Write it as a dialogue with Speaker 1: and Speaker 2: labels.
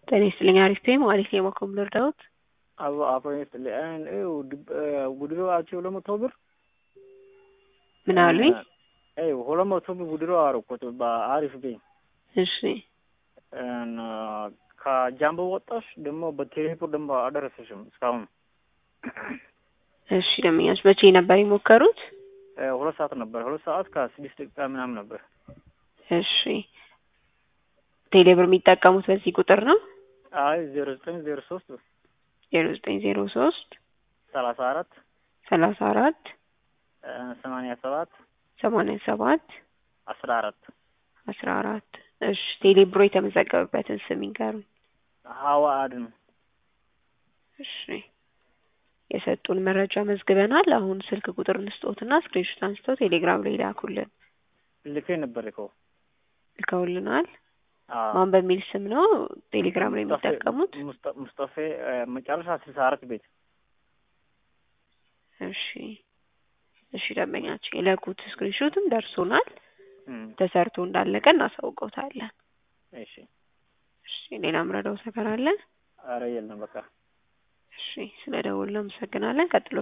Speaker 1: ጤና ይስጥልኝ አሪፍ ነኝ ማለት ነው የማኮም ልርዳዎት?
Speaker 2: አዎ አቶ ይስጥልኝ ይኸው ጉድሮ አቸው ለመቶ ብር
Speaker 1: ምን አሉኝ?
Speaker 2: ይኸው ሁለት መቶ ብር ጉድሮ አደረኩት በአሪፍ ቤ
Speaker 1: እሺ
Speaker 2: ከጃምቦ ወጣሽ ደግሞ በቴሌፎን ደግሞ አልደረሰሽም እስካሁን።
Speaker 1: እሺ ደንበኛች መቼ ነበር የሞከሩት?
Speaker 2: ሁለት ሰዓት ነበር። ሁለት ሰዓት ከስድስት ደቂቃ ምናምን ነበር።
Speaker 1: እሺ ቴሌብር የሚጠቀሙት በዚህ ቁጥር ነው?
Speaker 2: አይ ዜሮ ዘጠኝ ዜሮ ሶስት
Speaker 1: ዜሮ ዘጠኝ ዜሮ ሶስት
Speaker 2: ሰላሳ አራት
Speaker 1: ሰላሳ አራት
Speaker 2: ሰማንያ ሰባት
Speaker 1: ሰማንያ ሰባት
Speaker 2: አስራ አራት
Speaker 1: አስራ አራት እሺ ቴሌብሮ የተመዘገበበትን ስም ይንገሩኝ።
Speaker 2: ሀዋ አድን
Speaker 1: እሺ የሰጡን መረጃ መዝግበናል። አሁን ስልክ ቁጥር እንስጦትና ስክሪንሾት አንስተው ቴሌግራም ላይ ላኩልን።
Speaker 2: ልኬ ነበር ልከው
Speaker 1: ልከውልናል። ማን በሚል ስም ነው ቴሌግራም ላይ የሚጠቀሙት?
Speaker 2: ሙስጠፌ መጨረሻ ስልሳ አራት ቤት።
Speaker 1: እሺ እሺ ደንበኛችን የላኩት ስክሪንሾትም ደርሶናል። ተሰርቶ እንዳለቀ እናሳውቀውታለን።
Speaker 2: እሺ
Speaker 1: እሺ ሌላ ምረዳው ነገር አለ?
Speaker 2: አረ የለም በቃ
Speaker 1: እሺ ስለ ደውል አመሰግናለን። ቀጥሎ